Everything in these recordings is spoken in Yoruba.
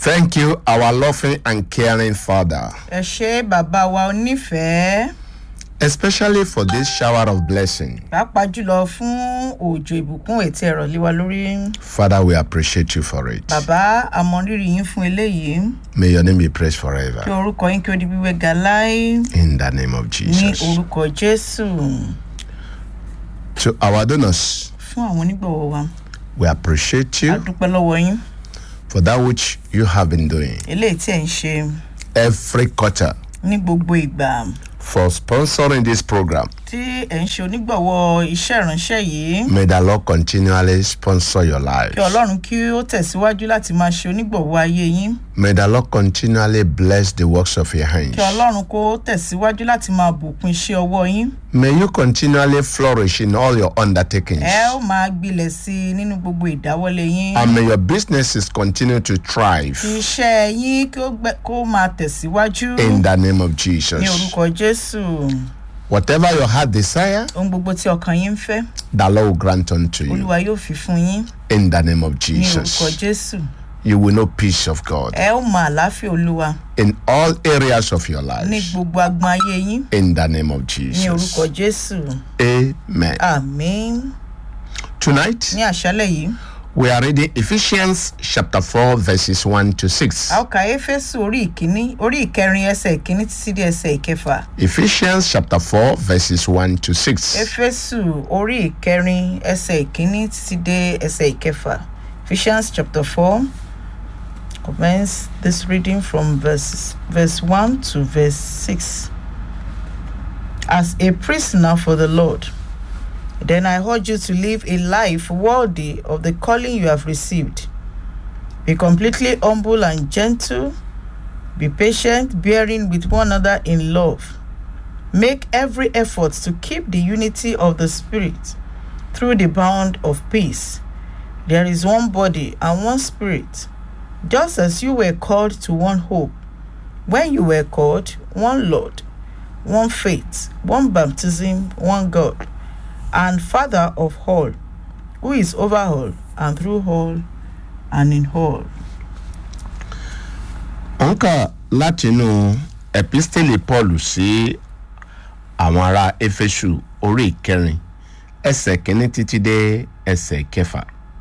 Thank you, our loving and caring Father, ẹ ṣé bàbá wa onífẹ̀ẹ́ especially for this shower of blessing. pàápàá jùlọ fún òjò ìbùkún ètí ẹ̀rọ lé wa lórí Father, we appreciate you for it. bàbá àmọrírì yín fún eléyìí May your name be praised kí forever. orúkọ yín kí ó di gbígbé ga láé In the name of ní Jesus. orúkọ jésù To our donors, fún àwọn onígbọ̀wọ́ wa we appreciate a you dúpẹ́ lọ́wọ́ yín for that which you have been doing eléyìí tí ẹ̀ ń ṣe every quarter ní gbogbo ìgbà for sponsoring this program. tí ẹ̀ ń ṣe onígbọ̀wọ́ iṣẹ́ ìránṣẹ́ yìí May the Lord continually sponsor your kí lives. ọlọ́run kí ó tẹ̀síwájú láti máa ṣe onígbọ̀wọ́ ayé yín May the Lord continually bless the works of your hands. kí ọlọ́run kó tẹ̀síwájú láti máa bùkún iṣẹ́ ọwọ́ yín May you continually flourish in all your undertakings. ẹ ó máa gbilẹ̀ sí i nínú gbogbo ìdáwọ́lé yín And may your businesses continue to thrive kí iṣẹ́ yín kí ó gbẹ- kó máa tẹ̀síwájú in the name of ní Jesus. orúkọ jésù Whatever your heart desire, ohun gbogbo tí ọkàn yín ń fẹ́ the Lord will grant unto you olúwa yóò fi fún yín in the name of ní orúkọ Jesus. jésù You will know peace of God ẹ ó mọ àlàáfíà olúwa in all areas of your ní life gbogbo agbọn ayé yín in the name of ní orúkọ Jesus. jésù Amen. àmín Tonight, ní àṣálẹ̀ yìí we are reading Ephesians chapter 4, verses 1 to 6. a ó ka éfésù orí ìkíní orí ìkẹrin ẹsẹ̀ ìkíní títí dé ẹsẹ̀ ìkẹfà Ephesians chapter 4, verses 1 to 6. éfésù orí ìkẹrin ẹsẹ̀ ìkíní títí dé ẹsẹ̀ ìkẹfà ephesians chapter four commence this reading from verse verse one to verse six as a prisoner for the lord then i urge you to live a life worthy of the calling you have received be completely humble and gentle be patient bearing with one another in love Make every effort to keep the unity of the Spirit through the bond of peace. There is one body and one Spirit, just as you were called to one hope. When you were called, one Lord, one faith, one baptism, one God, and Father of all, who is over all and through all and in all. ó ń kà látinú epistele paul sí àwọn ará éfésù orí ìkẹrin ẹsẹ̀ kínní títí dé ẹsẹ̀ kẹfà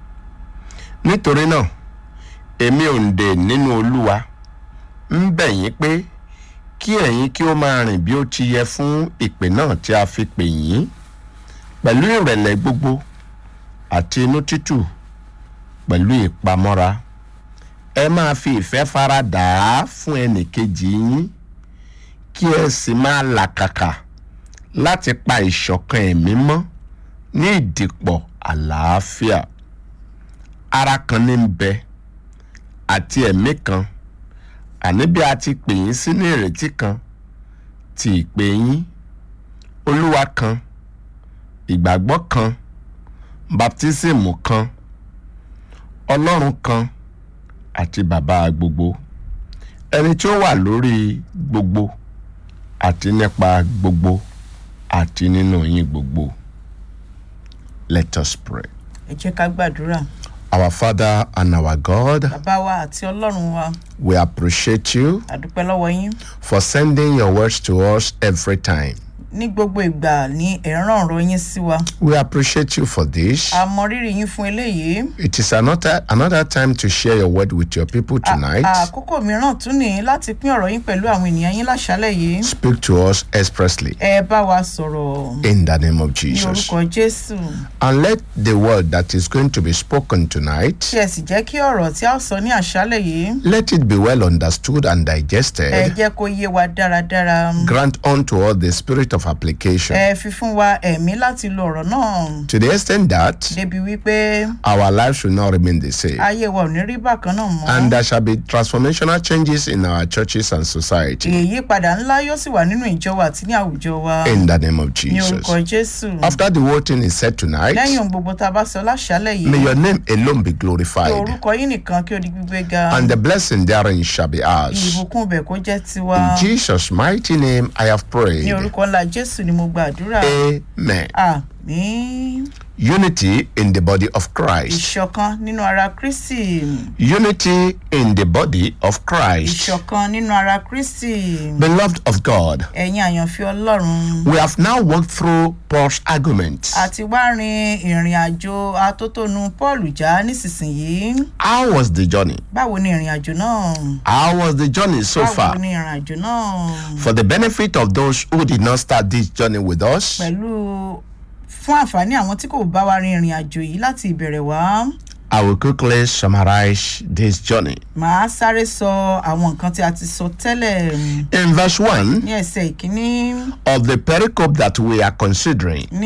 nítorí náà èmi òǹdè nínú olúwa ń bẹ̀ yín pé kí ẹ̀yin kí ó máa rìn bí ó ti yẹ fún ìpè náà tí a fi pè yín pẹ̀lú ìrẹ̀lẹ̀ gbogbo àti inú títù pẹ̀lú ìpamọ́ra ẹ máa fi ìfẹ́ fara dà á fún ẹnìkejì yín kí ẹ sì máa làkàkà láti pa ìṣọ̀kan ẹ̀mí mọ́ ní ìdìpọ̀ àlàáfíà ara kan ní ń bẹ àti ẹ̀mí kan àní bí a ti pè yín sínú ìrètí kan ti ìpè yín olúwa kan ìgbàgbọ́ kan baptismu kan ọlọ́run kan àti bàbá gbogbo ẹni tí ó wà lórí gbogbo àti nípa gbogbo àti nínú yín gbogbo let us pray Ẹ jẹ́ ká gbàdúrà. our father and our god Bàbá wa àti Ọlọ́run wa, we appreciate you a dúpẹ́ lọ́wọ́ yín. for sending your words to us every time ní gbogbo ìgbà ní ẹ̀ràn ọ̀rọ̀ yín sí wa. we appreciate you for this a mọ rírì yín fún eléyìí. it is another another time to share your word with your people tonight àkókò mìíràn tún ní láti pín ọ̀rọ̀ yín pẹ̀lú àwọn ènìyàn yín láṣálẹ̀ yìí. speak to us expressly ẹ bá wa sọ̀rọ̀ in the name of ní jesus orúkọ jésù. and let the word that is going to be spoken tonight kí ẹ sì jẹ́ kí ọ̀rọ̀ tí a ó sọ ní àṣálẹ̀ yìí. let it be well understood and ẹ digested jẹ́ kó yé wa dáradára. grant unto us the spirit of application ẹ fi fún wa ẹ̀mí láti lo ọ̀rọ̀ náà. to the extent that débi wípé our lives should not remain the same ayé wa ò ní rí bákan náà mọ́. and there shall be transformational changes in our churches and society ìyípadà ńlá yóò sì wà nínú ìjọ wa àti ní àwùjọ wa. in the name of ní orúkọ jesus jésù. after the whole thing is said tonight lẹ́yìn ohun gbogbo tá a bá sọ láṣálẹ̀ may yìí. your name alone be kí glorified orúkọ yín nìkan kí o di gbígbé ga. and the blessing therein shall be ours ìbùkún ibẹ̀ kó jẹ́ tiwa. in jesus mighty name i have ní prayed orúkọ ńlá jésù ni mo gbàdúrà. amen àmì ní unity in the body of Christ. ìṣọ̀kan nínú ara kristi Unity in the body of Christ. ìṣọ̀kan nínú ara kristi Beloved of God, ẹ̀yin àyànfẹ́ ọlọ́run we have now walked through Paul's arguments. àti wá rin ìrìn àjò atótónu paul já nísinsìnyí How was the journey? báwo ni ìrìn àjò náà How was the journey so báwo far? ni ìrìn àjò náà For the benefit of those who did not start this journey with us, pẹ̀lú fún àǹfààní àwọn tí kò bá wa rin ìrìn àjò yìí láti ìbẹ̀rẹ̀ wá I will quickly summarize this journey. màá sáré sọ àwọn nǹkan tí a ti sọ tẹ́lẹ̀ In verse 1 ní ẹsẹ̀ ìkíní of the pericope that we are considering,